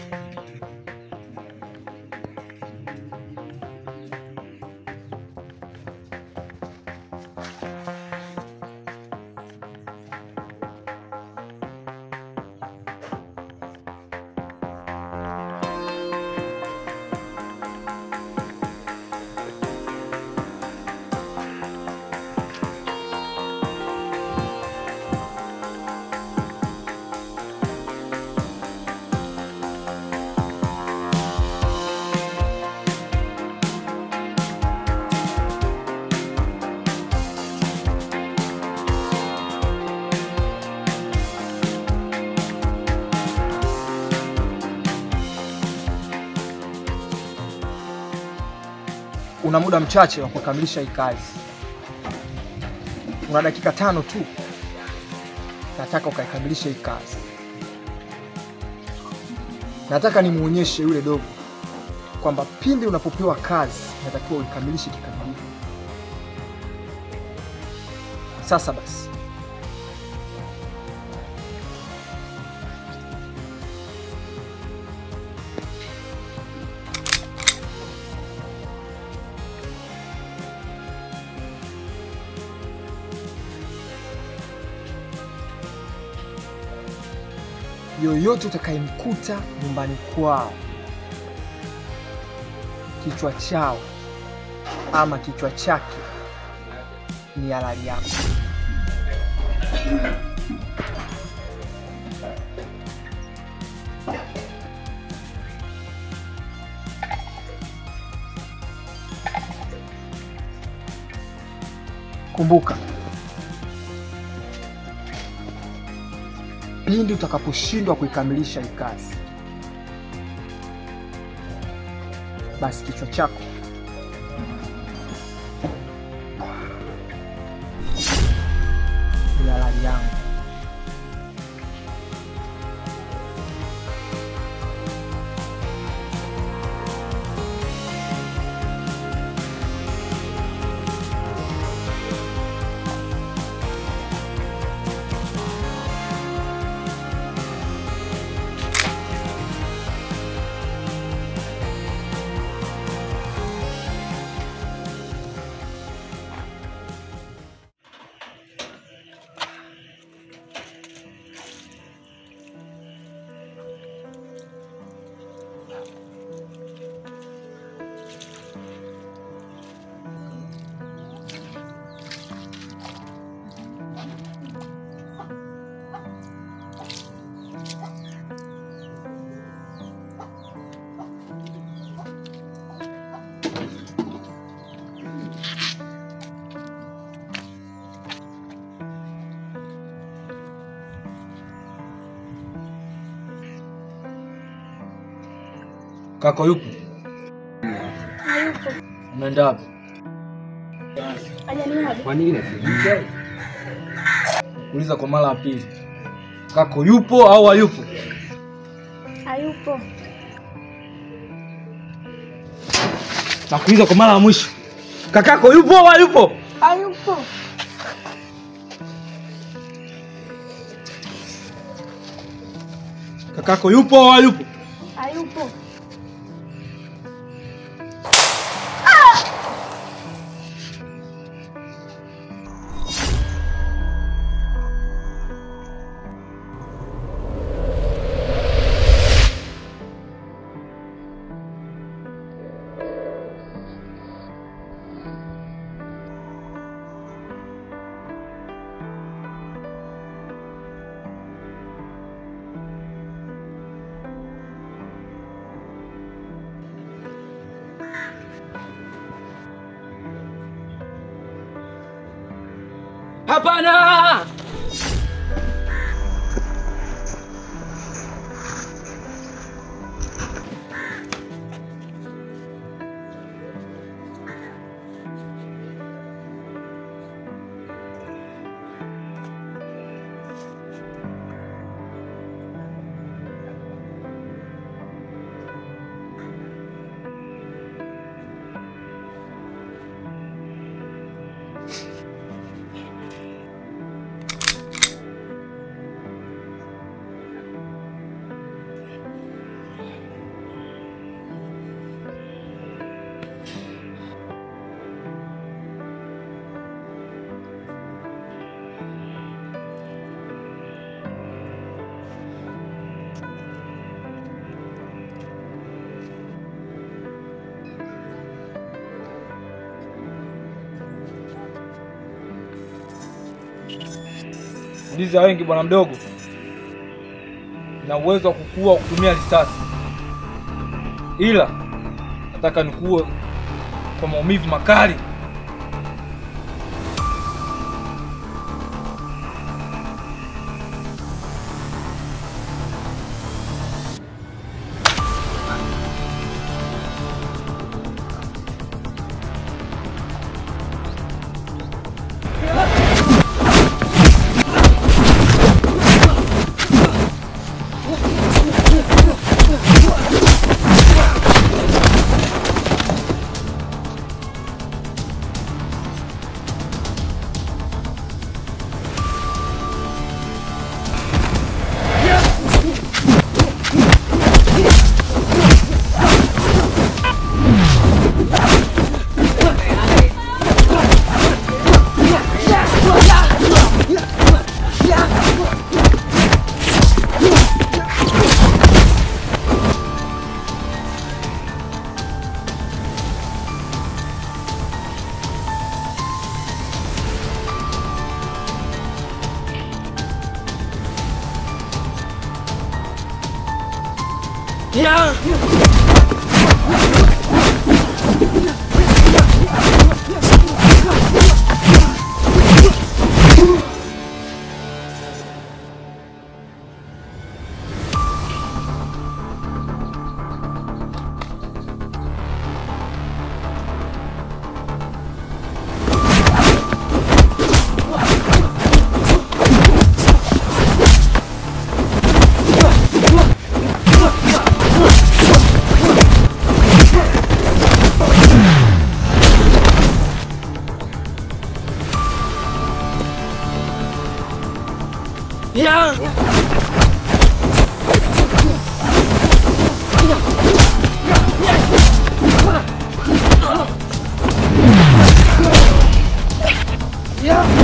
Una muda mchache wa kukamilisha hii kazi, una dakika tano tu. Nataka ukaikamilisha hii kazi. Nataka nimuonyeshe yule dogo kwamba pindi unapopewa kazi natakiwa uikamilishe kikamilifu. Sasa basi, yoyote utakayemkuta nyumbani kwao, kichwa chao ama kichwa chake ni halali yako. Kumbuka, pindi utakaposhindwa kuikamilisha hii kazi, basi kichwa chako ni halali yangu. Kaka yupo? Hayupo. Unaenda wapi? Hajaniaga. Kwa nini? Uliza kwa mara ya pili. Kako yupo au hayupo? Hayupo. Nakuuliza kwa mara ya mwisho. Kakako yupo au hayupo? Hayupo. Kakako yupo au hayupo? Hayupo. Hapana! Ndizi ya wengi bwana mdogo, na uwezo wa kukua kutumia risasi, ila nataka nikuue kwa maumivu makali. Yeah.